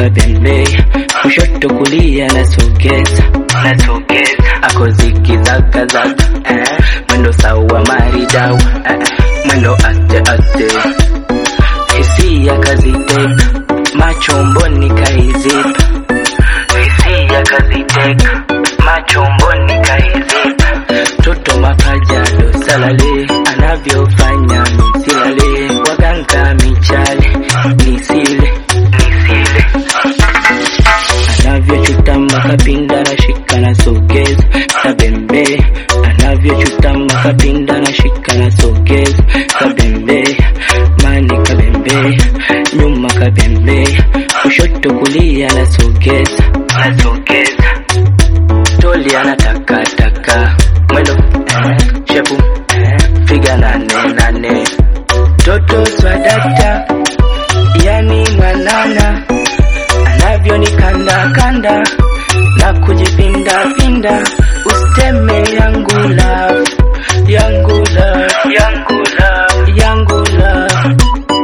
kabembe, kushoto kulia nasogeza, nasogeza, ako zikizaga zaga, eh, mwendo sawa maridau, eh, mwendo aste aste, hisia kaziteka, macho mboni kaizipa, hisia kaziteka, macho mboni kaizipa, toto mapajado salale, anavyofanya misilale, waganga michale, nisile, nisile anavyochutama kapinda na shika na sogeza kabembe anavyochutama kapinda na shika na sogeza kabembe mani kabembe nyuma kabembe kushoto kulia na sogeza na sogeza toli anatakataka mwendo eh, shepu eh, figa nane nane toto swadakta yani mwanana anavyoni kanda na kujipinda pinda usteme yangu love yangu love yangu love yangu love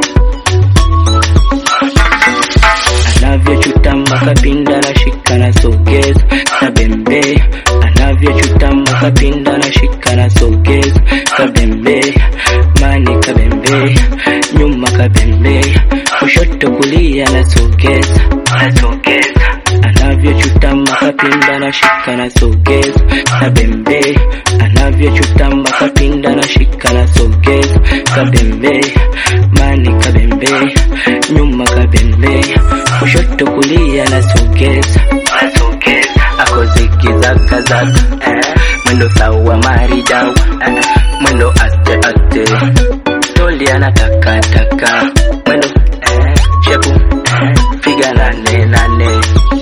anavyochutama kapinda na shika na sogeza kabembe anavyochutama kapinda na shika na sogeza kabembe mani kabembe nyuma kabembe kushoto kulia na sogeza na sogeza anavyochutama kapinda na shika na sogeza kabembe anavyochutama kapinda na shika na sogeza kabembe mani kabembe nyuma kabembe kushoto kulia na sogeza na sogeza ako zikizaga zaga eh, mwendo sawa maridau eh, mwendo aste aste toli anatakataka mwendo eh, shepu eh, figa nane nane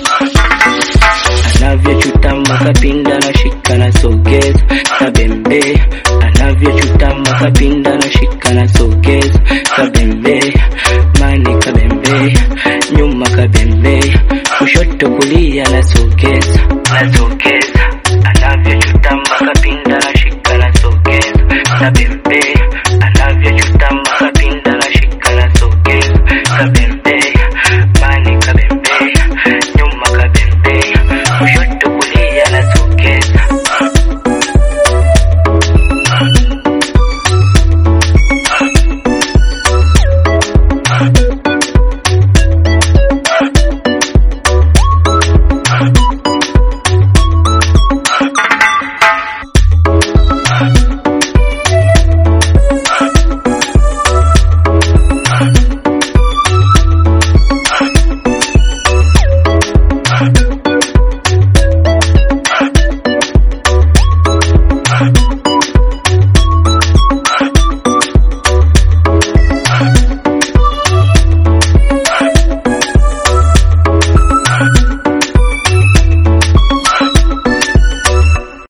anavyochutama kapinda na shika na sogeza kabembe anavyochutama kapinda na shika na sogeza kabembe mani kabembe nyuma kabembe kushoto kulia na sogeza na sogeza